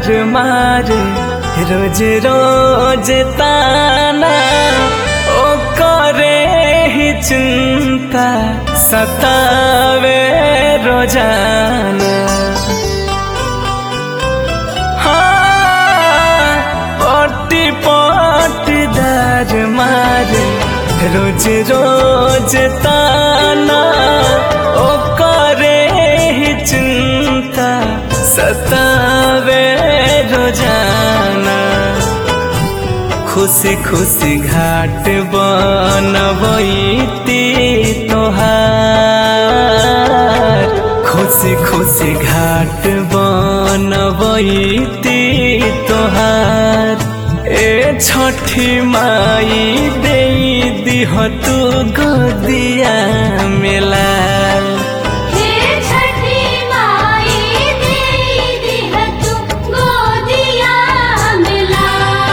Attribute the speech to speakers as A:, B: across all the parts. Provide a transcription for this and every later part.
A: दार मारे रोज रोज ताना ओ करे ही चिंता सतावे रोजाना हाँ, पट्टी पट्टी दार मारे रोज रोज ताना ओ करे ही चिंता सतावे रोजाना खुशी खुशी घाट बनबैती तोहार खुशी खुशी घाट बनबैती तोहार ए छठी माई दे दिह तू गदिया मिलाल
B: हे छठी माई देई दिह तू गोदिया मिला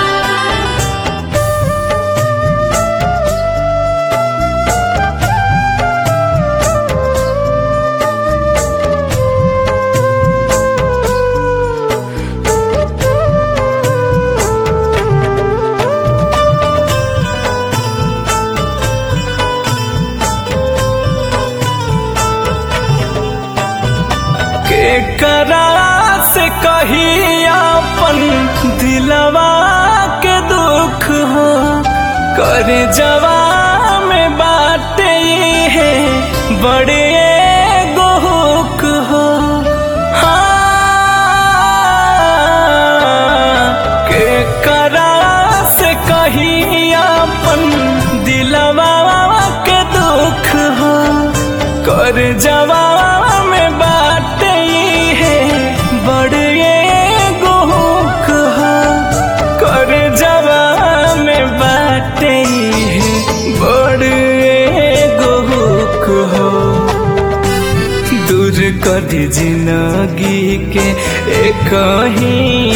A: के करा से कही अपन दिलवा के दुख हो कर जवा में बाटे है बड़े गोहुक हो हाँ, के करा से कही अपन दिलवा के दुख हो कर जवा में बाटे है बड़े गोहुक हो कर जवा में बाटे है बड़े गोहुक हो दूर कर जिंदगी के एक ही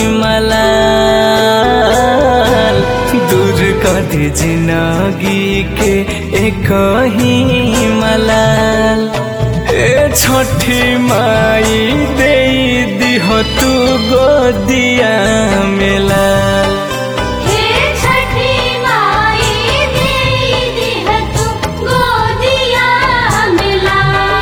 A: मलाल दूर कर जिंदगी के एक ही मलाल ए छठी माई दे दिह तू गोदिया मिलाल
B: हे छठी माई देई दिह तू गोदिया मिला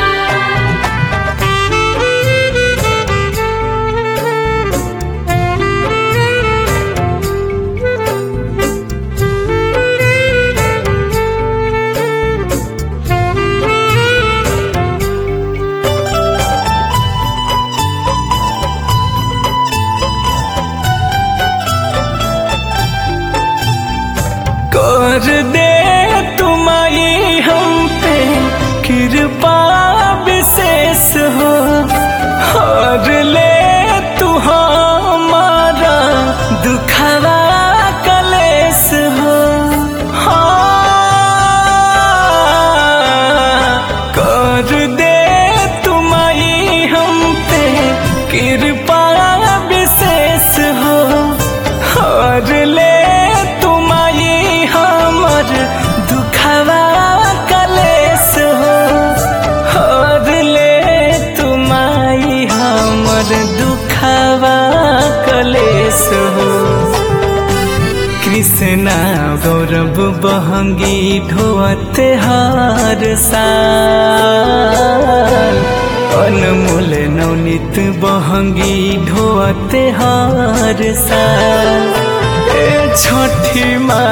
A: कर दे तुम्हारी हम पे कृपा विशेष हो और ले तू हमारा दुखवा कलेश हो हाँ, कर दे तुम्हारी हम पे कृपा विशेष हो और ले तुम्हारी हमर दुखवा कलेश हो और ले तुम्हारी हमर दुखवा कलेश हो कृष्णा गौरव बहंगी ढोअते हर साल अनमोल नवनीत बहंगी ढोअते हर साल ए छठी माँ